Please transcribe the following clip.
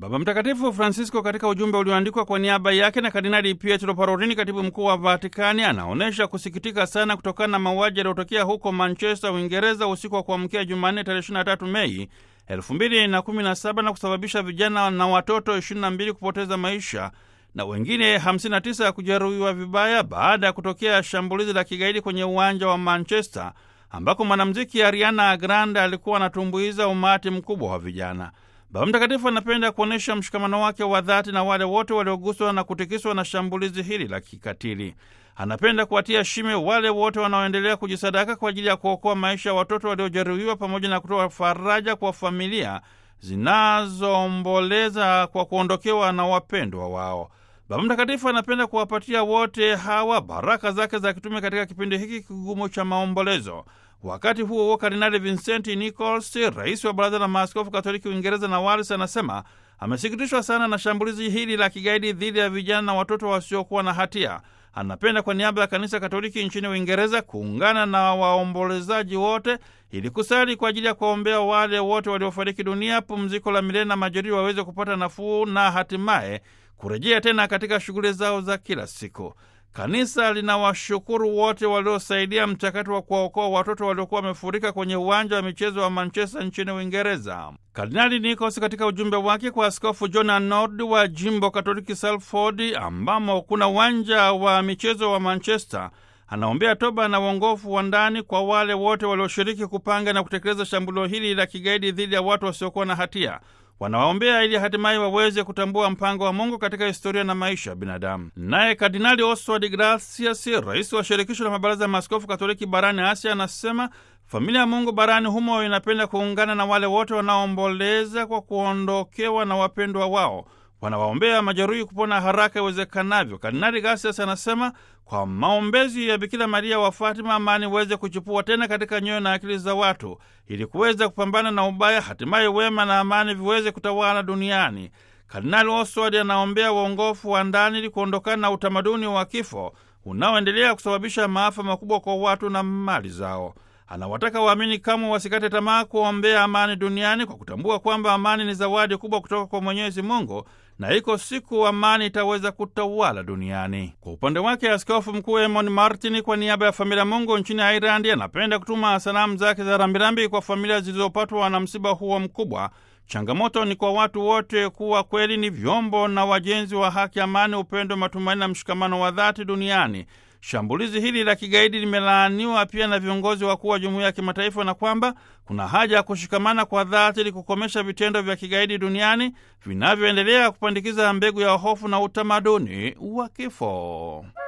Baba Mtakatifu Francisco katika ujumbe ulioandikwa kwa niaba yake na Kardinali Pietro Parolin, katibu mkuu wa Vatikani, anaonyesha kusikitika sana kutokana na mauaji yaliyotokea huko Manchester, Uingereza, usiku wa kuamkia Jumanne tarehe 23 Mei 2017 na kusababisha vijana na watoto 22 kupoteza maisha na wengine 59 ya kujeruhiwa vibaya baada ya kutokea shambulizi la kigaidi kwenye uwanja wa Manchester ambako mwanamuziki Ariana Grande alikuwa anatumbuiza umati mkubwa wa vijana. Baba Mtakatifu anapenda kuonyesha mshikamano wake wa dhati na wale wote walioguswa na kutikiswa na shambulizi hili la kikatili. Anapenda kuwatia shime wale wote wanaoendelea kujisadaka kwa ajili ya kuokoa maisha ya watoto waliojeruhiwa pamoja na kutoa faraja kwa familia zinazoomboleza kwa kuondokewa na wapendwa wao. Baba Mtakatifu anapenda kuwapatia wote hawa baraka zake za kitume katika kipindi hiki kigumu cha maombolezo. Wakati huo huo, Kardinali Vincent Nichols, rais wa Baraza la Maaskofu Katoliki Uingereza na Wales, anasema amesikitishwa sana na shambulizi hili la kigaidi dhidi ya vijana na watoto wasiokuwa na hatia. Anapenda kwa niaba ya Kanisa Katoliki nchini Uingereza kuungana na waombolezaji wote ili kusali kwa ajili ya kuwaombea wale wote waliofariki dunia, pumziko la milele na majeruhi waweze kupata nafuu na hatimaye kurejea tena katika shughuli zao za kila siku. Kanisa linawashukuru wote waliosaidia mchakato wa kuwaokoa watoto waliokuwa wamefurika kwenye uwanja wa michezo wa Manchester nchini Uingereza. Kardinali Nikos katika ujumbe wake kwa Askofu John Arnold wa jimbo Katoliki Salford, ambamo kuna uwanja wa michezo wa Manchester, anaombea toba na uongofu wa ndani kwa wale wote walioshiriki kupanga na kutekeleza shambulio hili la kigaidi dhidi ya watu wasiokuwa na hatia wanawaombea ili hatimaye waweze kutambua mpango wa Mungu katika historia na maisha ya binadamu. Naye Kardinali Oswald Gracias, rais wa shirikisho la mabaraza ya maaskofu Katoliki barani Asia, anasema familia ya Mungu barani humo inapenda kuungana na wale wote wanaoomboleza kwa kuondokewa na wapendwa wao wanawaombea majeruhi kupona haraka iwezekanavyo. Kardinali Gasias anasema kwa maombezi ya Bikira Maria wa Fatima, amani iweze kuchipua tena katika nyoyo na akili za watu, ili kuweza kupambana na ubaya, hatimaye wema na amani viweze kutawala duniani. Kardinali Oswald anaombea uongofu wa ndani ili kuondokana na utamaduni wa kifo unaoendelea kusababisha maafa makubwa kwa watu na mali zao. Anawataka waamini kamwe wasikate tamaa kuombea amani duniani kwa kutambua kwamba amani ni zawadi kubwa kutoka kwa Mwenyezi Mungu na iko siku amani itaweza kutawala duniani. Kwa upande wake, Askofu Mkuu Emon Martin kwa niaba ya familia Mungu nchini Ireland anapenda kutuma salamu zake za rambirambi kwa familia zilizopatwa na msiba huo mkubwa. Changamoto ni kwa watu wote kuwa kweli ni vyombo na wajenzi wa haki, amani, upendo, matumaini na mshikamano wa dhati duniani. Shambulizi hili la kigaidi limelaaniwa pia na viongozi wakuu wa jumuiya ya kimataifa na kwamba kuna haja ya kushikamana kwa dhati ili kukomesha vitendo vya kigaidi duniani vinavyoendelea kupandikiza mbegu ya hofu na utamaduni wa kifo.